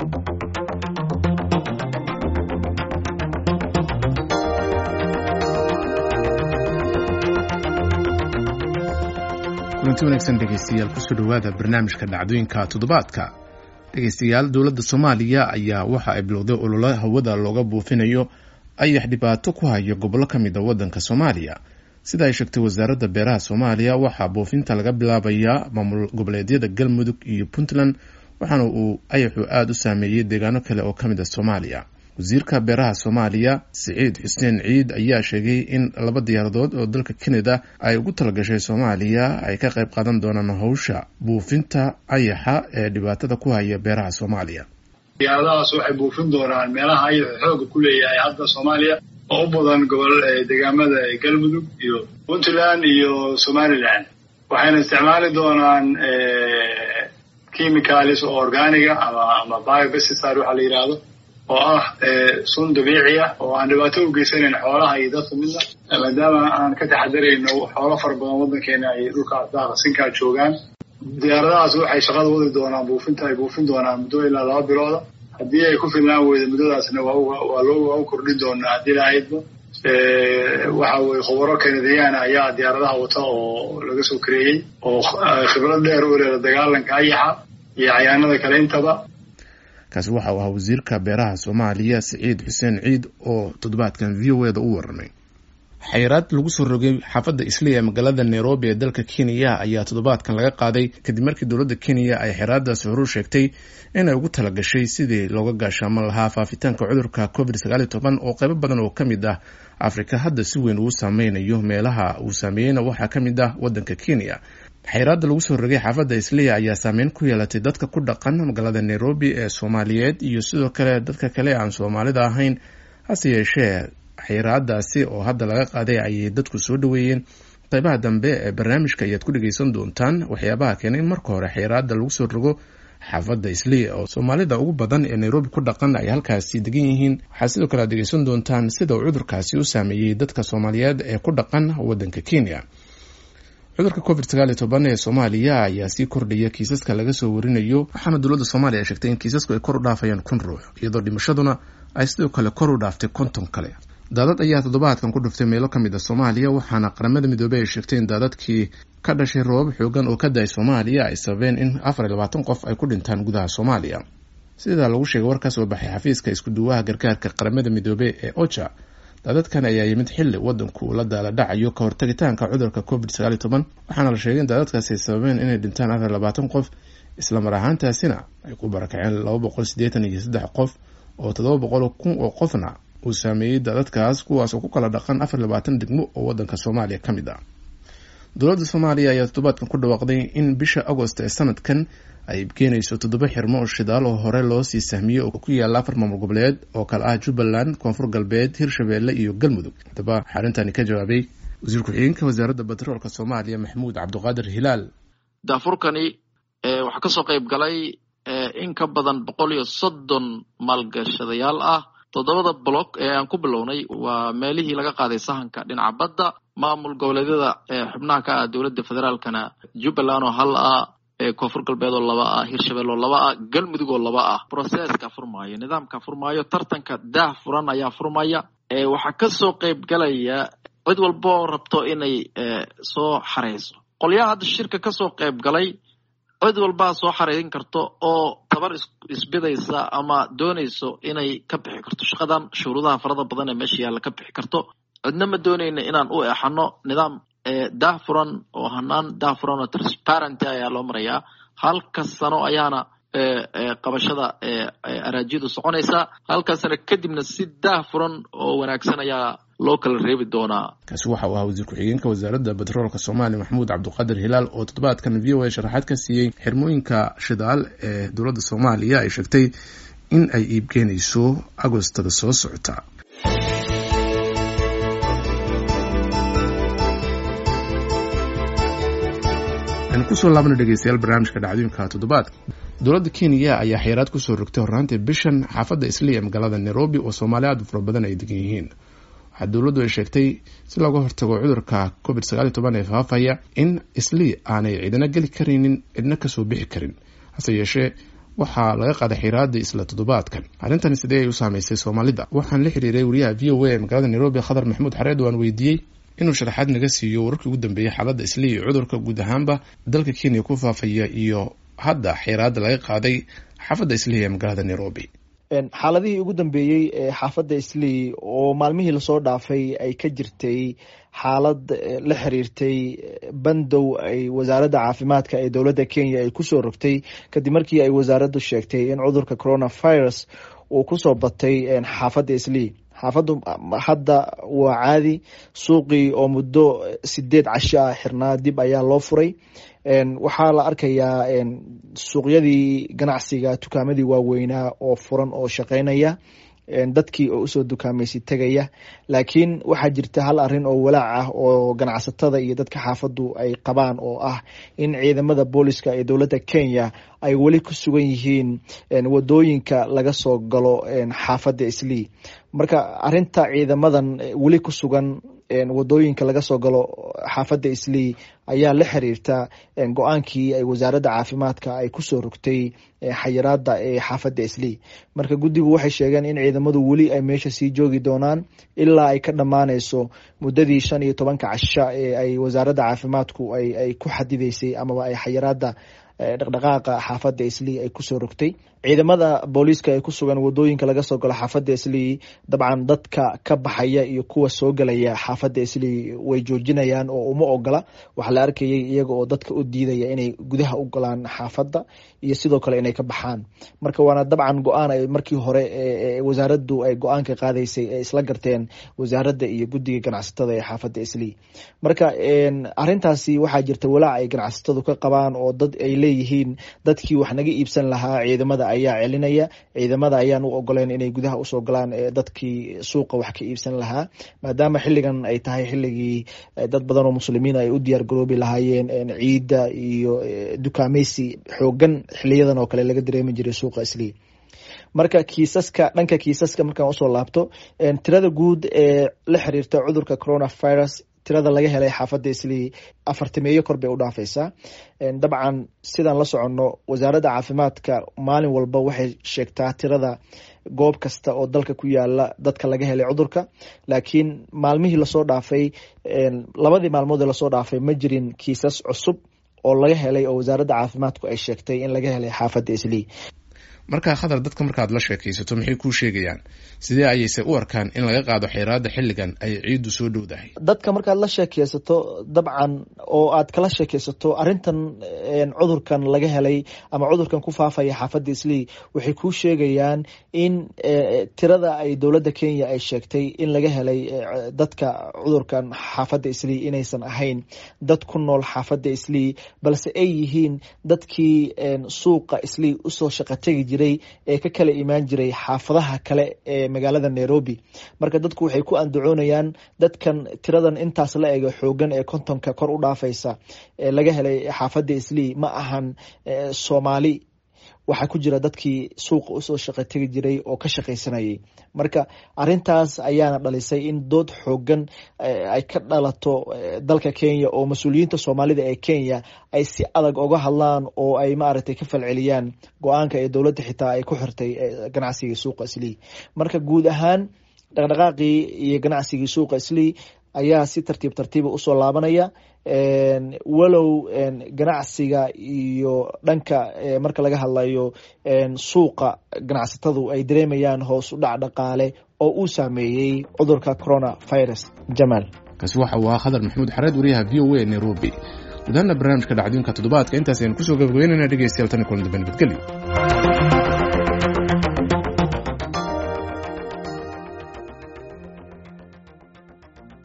kulanti wanaagsan dhegeystayaal kusoo dhowaada barnaamijka dhacdooyinka toddobaadka dhegeystayaal dowladda soomaaliya ayaa waxa ay bilowday ololo hawada looga buufinayo ayax dhibaato ku haya gobollo ka mid a waddanka soomaaliya sida ay sheegtay wasaaradda beeraha soomaaliya waxaa buufinta laga bilaabayaa maamul goboleedyada galmudug iyo puntland waxaana uu ayaxu aada u saameeyey deegaano kale oo ka mid a soomaaliya wasiirka beeraha soomaaliya siciid xuseen ciid ayaa sheegay in laba diyaaradood oo dalka kanada ay ugu talagashay soomaaliya ay ka qayb qaadan doonaan howsha buufinta ayaxa ee dhibaatada ku haya beeraha soomaaliya diyaaradahaas waxay buufin doonaan meelaha ayaxu xooga ku leeyahay hadda soomaaliya oo u badan gobol deegaamada galmudug iyo puntland iyo somaliland waxayna isticmaali doonaan chemicalis oo organiga ama ama biobesicide waxaa la yidhaahdo oo ah sun dabiici ah oo aan dhibaato u geysanayn xoolaha iyo dadka midna maadaama aan ka taxadarayno xoolo fara badan waddankeena ay dhulkaas daaqasinkaa joogaan diyaaradahaas waxay shaqada wadi doonaan buufinta ay buufin doonaan muddo ilaa laba bilooda haddii ay ku filnaan weydo muddadaasna waa loo kordhin doonaa haddii lahaydba waxa weye khubaro kanadiyaana ayaa diyaaradaha wata oo laga soo kareeyey oo khibrad dheer u leeda dagaalanka ayaxa iyo cayaanada kale intaba kaasi waxa uu ahaa wasiirka beeraha soomaaliya siciid xuseen ciid oo toddobaadkan v o eda u warramay xayiraad lagu soo rogay xaafadda isliya ee magaalada nairobi ee dalka kenya ayaa toddobaadkan laga qaaday kadib markii dowladda kenya ay xayiraadaasi horu sheegtay inay ugu talagashay sidii looga gaashaaman lahaa faafitaanka cudurka covid sagaal iyo toban oo qaybo badan oo ka mid ah afrika hadda si weyn uu saameynayo meelaha uu saameeyeyna waxaa ka mid ah waddanka kenya xayiraadda lagu soo rogay xaafadda isliya ayaa saameyn ku yeelatay dadka ku dhaqan magaalada nairobi ee soomaaliyeed iyo sidoo kale dadka kale aan soomaalida ahayn hase yeeshee xayiraadaasi oo hadda laga qaaday ayay dadku soo dhoweeyeen qaybaha dambe ee barnaamijka ayaad ku dhegeysan doontaan waxyaabaha keenay in marka hore xayiraadda lagu soo rogo xaafadda isliya oo soomaalida ugu badan ee nairobi ku dhaqan ay halkaasi degan yihiin waxaa sidoo kale aad dhegeysan doontaan sida uu cudurkaasi u saameeyey dadka soomaaliyeed ee ku dhaqan waddanka kenya cudurka covid sagaal iyo toban ee soomaaliya ayaa sii kordhaya kiisaska laga soo warinayo waxaana dowladda soomaaliya ay sheegtay in kiisasku ay kor u dhaafayaan kun ruux iyadoo dhimashaduna ay sidoo kale kor u dhaaftay konton kale daadad ayaa toddobaadkan ku dhuftay meelo ka mid a soomaaliya waxaana qaramada midoobey ay sheegtay in daadadkii ka dhashay roobab xoogan oo ka da-ay soomaaliya ay sababeen in afar iyo labaatan qof ay ku dhintaan gudaha soomaaliya sidaa lagu sheegay war ka soo baxay xafiiska isku-duwaha gargaarka qaramada midoobey ee oja daadadkan ayaa yimid xilli waddanku la daala dhacayo ka hortagitaanka cudurka covid sagaal iyo toban waxaana la sheegay in daadadkaasi ay sababeen inay dhintaan afar iyo labaatan qof islamar ahaantaasina ay ku barakaceen laba boqol siddeetan iyo saddex qof oo toddoba boqol kun oo qofna uu saameeyey daadadkaas kuwaas oo ku kala dhaqan afar labaatan degmo oo waddanka soomaaliya ka mid ah dowladda soomaaliya ayaa toddobaadkan ku dhawaaqday in bisha agost ee sanadkan ay keenayso toddoba xirmo oo shidaal oo hore loo sii sahmiyey oo ku yaalla afar maamul goboleed oo kale ah jubbaland koonfur galbeed hirshabeelle iyo galmudug haddaba waxaa arrintani ka jawaabay wasiir ku-xigeenka wasaaradda batroolka soomaaliya maxamuud cabdiqaadir hilaal daafurkani waxaa kasoo qayb galay in ka badan boqol iyo soddon maalgashadayaal ah toddobada block ee aan ku bilownay waa meelihii laga qaaday sahanka dhinaca badda maamul goboleedyada xubnaha ka ah dowladda federaalkana jubbaland oo hal ah koonfur galbeed oo laba ah hirshabelle oo laba ah galmudug oo laba ah processka furmaayo nidaamka furmaayo tartanka daah furan ayaa furmaya waxaa kasoo qayb galaya cid walba oo rabto inay soo xareyso qolyaha hadda shirka kasoo qayb galay cid walbaa soo xareerin karto oo tabar isbidaysa ama doonayso inay ka bixi karto shaqadan shuruudaha farada badan ee meesha yaalla ka bixi karto cidna ma doonayna inaan u exano nidaam daah furan oo hanaan daah furan oo transparenty ayaa loo marayaa halka sano ayaana qabashada araajiyadu soconaysaa halka sano kadibna si daah furan oo wanaagsan ayaa loo kala reebi doonaa kaasi waxa uu ahaa wasiir ku-xigeenka wasaaradda batroolka soomaaliya maxamuud cabdiqaadir hilaal oo toddobaadkan v o a sharaxaad ka siiyey xirmooyinka shidaal ee dowladda soomaaliya ay sheegtay in ay iibkeenayso agostada soo socota aan kusoo laabana dhegeystayaal barnaamijka dhacdooyinka toddobaadka dowladda kenya ayaa xayiraad kusoo rogtay horraantii bishan xaafadda isliya ee magaalada nairobi oo soomaali aad u fara badan ay degan yihiin waxaa dowladdu ay sheegtay si looga hortago cudurka covid sagaal iyo toban ee faafaya in islii aanay cidina geli karaynin cidna kasoo bixi karin hase yeeshee waxaa laga qaaday xiraada isla toddobaadkan arrintan sidee ay u saameysay soomaalida waxaan la xiriiray wariyaha v o a ee magaalada nairobi khadar maxamuud xareed waan weydiiyey inuu sharaxaad naga siiyo wararkii ugu dambeeyay xaaladda islii cudurka guud ahaanba dalka kenya ku faafaya iyo hadda xiraada laga qaaday xaafadda islii ee magaalada nairobi xaaladihii ugu dambeeyey ee xaafadda islii oo maalmihii lasoo dhaafay ay ka jirtay xaalad la xiriirtay bandow ay wasaaradda caafimaadka ee dowladda kenya ay kusoo rogtay kadib markii ay wasaaraddu sheegtay in cudurka coronavirus uu kusoo batay xaafadda islii xaafaddu hadda waa caadi suuqii oo muddo sideed casho ah xirnaa dib ayaa loo furay waxaa la arkayaa suuqyadii ganacsiga tukaamadii waaweynaa oo furan oo shaqeynaya dadkii oo usoo dukaamaysi tegaya laakiin waxaa jirta hal arin oo walaac ah oo ganacsatada iyo dadka xaafaddu ay qabaan oo ah in ciidamada booliska ee dowladda kenya ay weli ku sugan yihiin wadooyinka laga soo galo xaafadda islii marka arinta ciidamadan weli ku sugan wadooyinka laga soo galo xaafadda islii ayaa la xiriirta go-aankii ay wasaaradda caafimaadka ay kusoo rogtay xayiraada ee xaafadda islii marka guddigu waxay sheegeen in ciidamadu weli ay meesha sii joogi doonaan ilaa ay ka dhammaaneyso muddadii shan iyo tobanka casha ee ay wasaaradda caafimaadku ay ku xadideysay amaba ay xayiraada dhaqdhaqaaqa xaafadda islii ay kusoo rogtay ciidamada booliiska ee ku sugan wadooyinka laga soo galo xaafadda islii dabcan dadka ka baxaya iyo kuwa soo galaya xaafadda islii way joojinayaan oo uma ogola waxaa la arkayay iyaga oo dadka u diidaya inay gudaha u galaan xaafadda iyo sidoo kale inay ka baxaan marka waana dabcan go-aan ay markii hore wasaaraddu ay go-aanka qaadaysay ay isla garteen wasaaradda iyo guddiga ganacsatada ee xaafadda islii marka arintaasi waxaa jirta walaac ay ganacsatadu ka qabaan oo dad ay leeyihiin dadkii wax naga iibsan lahaa ciidamada ayaa celinaya ciidamada ayaan u ogoleen inay gudaha usoo galaan dadkii suuqa wax ka iibsan lahaa maadaama xiligan ay tahay xiligii dad badan oo muslimiin ay u diyaar garoobi lahaayeen ciidda iyo dukaameysi xoogan xiliyadan oo kale laga dareemi jiray suuqa islii marka kiisaska dhanka kiisaska markaan usoo laabto tirada guud ee la xiriirta cudurka coronavirus tirada laga helay xaafadda islii afartameeyo kor bay u dhaafaysaa dabcan sidaan la soconno wasaaradda caafimaadka maalin walba waxay sheegtaa tirada goob kasta oo dalka ku yaala dadka laga helay cudurka laakiin maalmihii lasoo dhaafay labadii maalmood ee lasoo dhaafay ma jirin kiisas cusub oo laga helay oo wasaaradda caafimaadku ay sheegtay in laga helay xaafadda islii markaa khadar dadka markaad la sheekaysato maxay kuu sheegayaan sidee ayayse u arkaan in laga qaado xeeraada xilligan ay ciiddu soo dhowdahay dadka markaad la sheekeysato dabcan oo aad kala sheekeysato arintan cudurkan laga helay ama cudurkan ku faafaya xaafadda islii waxay kuu sheegayaan in tirada ay dowladda kenya ay sheegtay in laga helay dadka cudurkan xaafadda islii inaysan ahayn dad ku nool xaafadda islii balse ay yihiin dadkii suuqa islii usoo shaqategi jiray ee ka kala imaan jiray xaafadaha kale ee magaalada nairobi marka dadku waxay ku andacoonayaan dadkan tiradan intaas la ego xoogan ee kontonka kor u dhaafaysa ee laga helay xaafadda islii ma ahan soomaali waxaa ku jira dadkii suuqa usoo shaqo tegi jiray oo ka shaqaysanayay marka arintaas ayaana dhalisay in dood xoogan ay ka dhalato dalka kenya oo mas-uuliyiinta soomaalida ee kenya ay si adag oga hadlaan oo ay maaragtay ka falceliyaan go-aanka ee dowladda xitaa ay ku xirtay ganacsigii suuqa islii marka guud ahaan dhaqdhaqaaqii iyo ganacsigii suuqa islii ayaa si tartiib tartiiba usoo laabanaya walow ganacsiga iyo dhanka marka laga hadlayo suuqa ganacsatadu ay dareemayaan hoos u dhac dhaqaale oo uu saameeyey cudurka corona virus jamaal kaasi waxa uu ahaa khadar maxamuud xareed wariyaha v o a nairobi gudahaana barnaamijka dhacdooyinka toddobaadka intaas aynu kusoo gabagabeynayna dhegeystayaal tan kulan dambe nabadgelyo